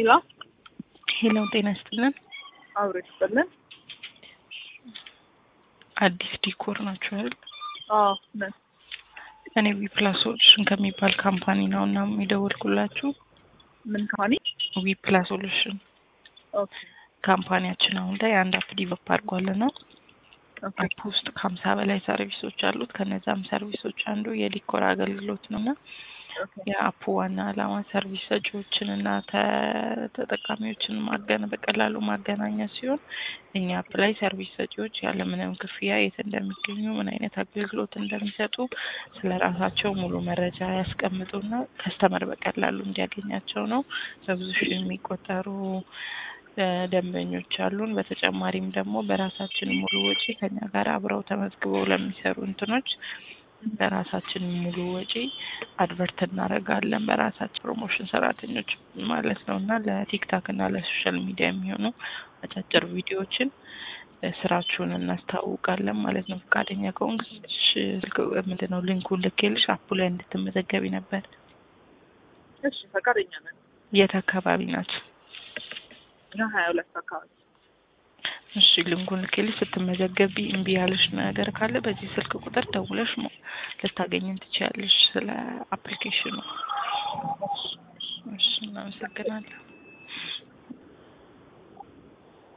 ሄሎ ሄሎ ጤና ይስጥልን። አብሮ ይስጥልን። አዲስ ዲኮር ናቸው አይደል? አዎ ነን። እኔ ዊፕላስ ሶሉሽን ከሚባል ካምፓኒ ነው እና የሚደውልኩላችሁ። ምን ካኒ? ዊፕላስ ሶሉሽን ኦኬ ካምፓኒያችን አሁን ላይ አንድ አፕ ዲቨሎፕ አድርጓል ነው ኦኬ አፕ ውስጥ ከሀምሳ በላይ ሰርቪሶች አሉት። ከነዛም ሰርቪሶች አንዱ የዲኮር አገልግሎት ነው እና ኦኬ የአፑ ዋና ዓላማ ሰርቪስ ሰጪዎችን እና ተ- ተጠቃሚዎችን ማገን በቀላሉ ማገናኘት ሲሆን እኛ አፕ ላይ ሰርቪስ ሰጪዎች ያለምንም ክፍያ የት እንደሚገኙ ምን አይነት አገልግሎት እንደሚሰጡ ስለ ራሳቸው ሙሉ መረጃ ያስቀምጡና ከስተመር በቀላሉ እንዲያገኛቸው ነው። በብዙ ሺህ የሚቆጠሩ እ፣ ደንበኞች አሉን። በተጨማሪም ደግሞ በራሳችን ሙሉ ወጪ ከኛ ጋር አብረው ተመዝግበው ለሚሰሩ እንትኖች በራሳችን ሙሉ ወጪ አድቨርት እናደርጋለን በራሳችን ፕሮሞሽን ሰራተኞች ማለት ነው እና ለቲክታክ እና ለሶሻል ሚዲያ የሚሆኑ አጫጭር ቪዲዮዎችን እ፣ ስራችሁን እናስታውቃለን ማለት ነው። ፈቃደኛ ከሆንክ ሽ- ስልክ ምንድን ነው ሊንኩን ልኬልሽ አፑ ላይ እንድትመዘገቢ ነበር። እሺ ፈቃደኛ ነን። የት አካባቢ ናቸው? እኛ ሀያ ሁለት አካባቢ እሺ ሊንኩን ልኬልሽ ስትመዘገቢ እምቢ ያለሽ ነገር ካለ በዚህ ስልክ ቁጥር ደውለሽ ሞ- ልታገኝን ትችያለሽ ስለ አፕሊኬሽኑ። እሺ እናመሰግናለን።